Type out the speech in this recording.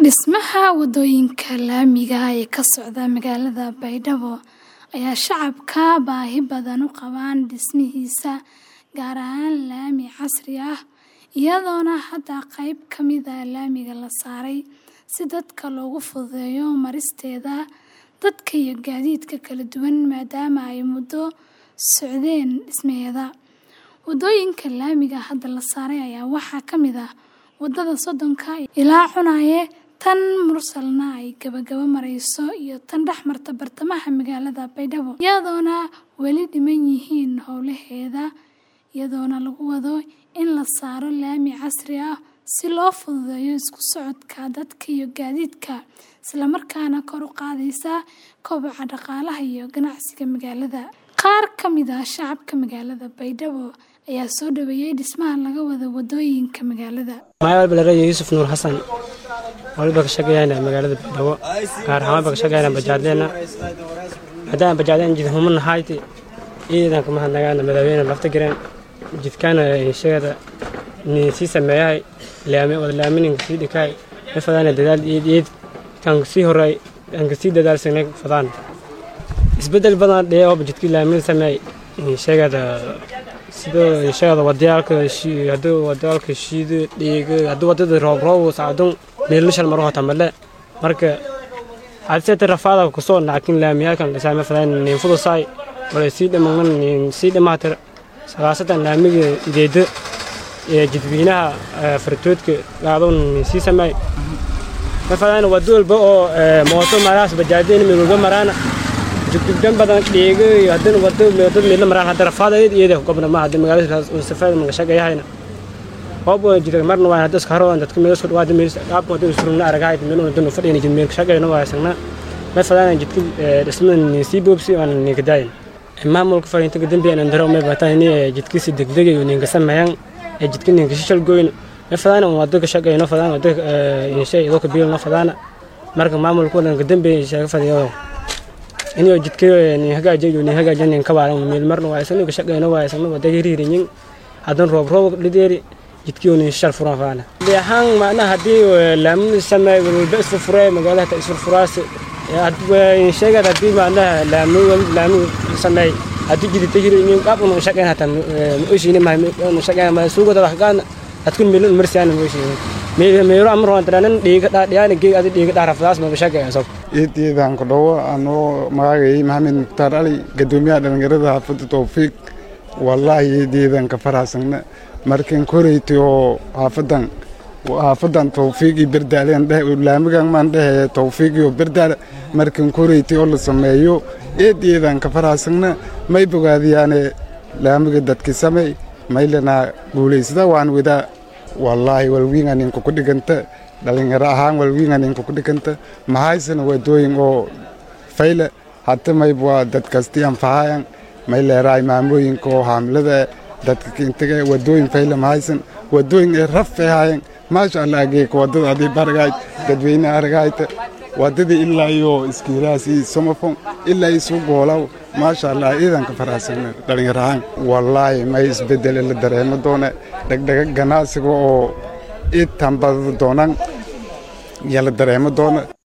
Dhismaha wadooyinka laamiga ah ee ka socda magaalada Baydhabo ayaa shacabka baahi badan u qabaan dhismihiisa, gaar ahaan laami casri ah, iyadoona hadda qayb ka mid ah laamiga la saaray si dadka loogu fududeeyo maristeeda dadka iyo gaadiidka kala duwan maadaama ay muddo socdeen dhismaheeda. Wadooyinka laamiga hadda la saaray ayaa waxaa ka mid ah wadada Sodonka ilaa Cunaye, tan Mursalna ay gabagaba marayso iyo tan dhex marta bartamaha magaalada Baydhabo, iyadoona weli dhiman yihiin howlaheeda, iyadoona lagu wado in la saaro laami casri ah si loo fududeeyo isku socodka dadka iyo gaadiidka, isla markaana kor u qaadaysa koboca dhaqaalaha iyo ganacsiga magaalada. Qaar ka mid ah shacabka magaalada Baydhabo ayaa soo dhaweeyay dhismaha laga wado wadooyinka magaalada. Magaca Balaraye Yuusuf Nuur Xasan waliba ka shaqeeyana magaalada Baydhabo gaar ahaan ka shaqeeyana bajaadleena hadaan bajaadleen jid humna hayti iidan kuma hadnagaana madaxweyne lafta gareen jidkana sheegada ni si sameeyay laami wada laaminin si dhikay fadana dadaal iid iid kan si horay kan si dadaal sanay fadaan isbedel badan dhee oo jidkii laamin sameey sheegada sidoo sheegada wadayaalka haduu wadayaalka shiido dhiiga haduu wadada roob roob saacadun meel shal maro hata male marka hadse rafaada ku soo laakiin laamiyalkan dhisame fadaan nin fudusay wala si dhamaan nin si dhamaatir salaasatan laamiga ideeda ee jidweynaha fartoodka gaadon si sameey fadaan wado walba oo mooto maraas bajaadeen meel walba maraana jiddan badan dhiiga iyo hadan wado dad meel maraan hadda rafaada iyada gobna ma hadda magaalada safaad ma shaqeeyahayna hoob jidka marna waa hadda iska haro dadka meel soo dhawaada meel qaab wada suruna aragay meel uu dad fadhiyay jid meel shaqeeyna waa isagna ma fadaan jidka dhisman si boobsi aan ninka daayin maamulka fariinta dambi aan daro ma bataan ni jidkiisa degdeg iyo ninka sameeyaan ee jidka ninka shishal gooyn ma fadaan wada ka shaqeeyna fadaan wada in shay ido ka biilna fadaan marka maamulka ninka dambi sheega fadiyo inuu jidka ni hagaajiyo ni hagaajiyo nin ka baaran meel marna waa isna ka shaqeeyna waa isna wada hiriirin hadan roob roob dhideeri jidkii nin shal furan faana leehan maana hadii laam samay walba isfu furay magaalada isfu furaas hadii sheegada hadii maana laam laam samay hadii jidita hiriin qaab uu shaqeyn hata ma oshine ma ma shaqeyn ma suuqada wax gaan dadku meel marsiyan ma oshine mee meero amro antanan dhiiga dhaadiyaan geey adi dhiiga dhaarafdaas ma shaqeyn soo iidiidan ku dhawo anoo magacay maxamed mukhtaar ali gadoomiyaha dhalinyarada xaafadda towfiiq wallaahi iidiidan ka faraxsana markan koreyti oo xaafadan xaafadan towfiiq iyo berdaaleen dheh laamigan maan dhehe towfiiq iyo berdaale markan koreyti oo la sameeyo eediidan ka faraxsana may bogaadiyaane laamiga dadki samey maylana guulaysada waan wadaa wallaahi walwiinga ninka ku dhiganta dhalinyaro ahaan walwiinga ninka ku dhiganta mahaysana wadooyin oo fayle hata mayb waa dad kasti anfahayan may leeraay maamooyinka oo haamilada dadka kintaga wadooyin fayle mahaysan wadooyin ee raf ahaayan maasha allah ageeka wadada adii baragayd dadweyne aragayta wadadii ilaa iyo iskiiraas iyo somafon ilaa iyo suu goolaw maasha allah ciidanka faraxsan dhalinyaro ahaan wallaahi may isbedel la dareemo doona dhegdhega ganacsiga oo ii tambada doonaan iyo la dareemo doona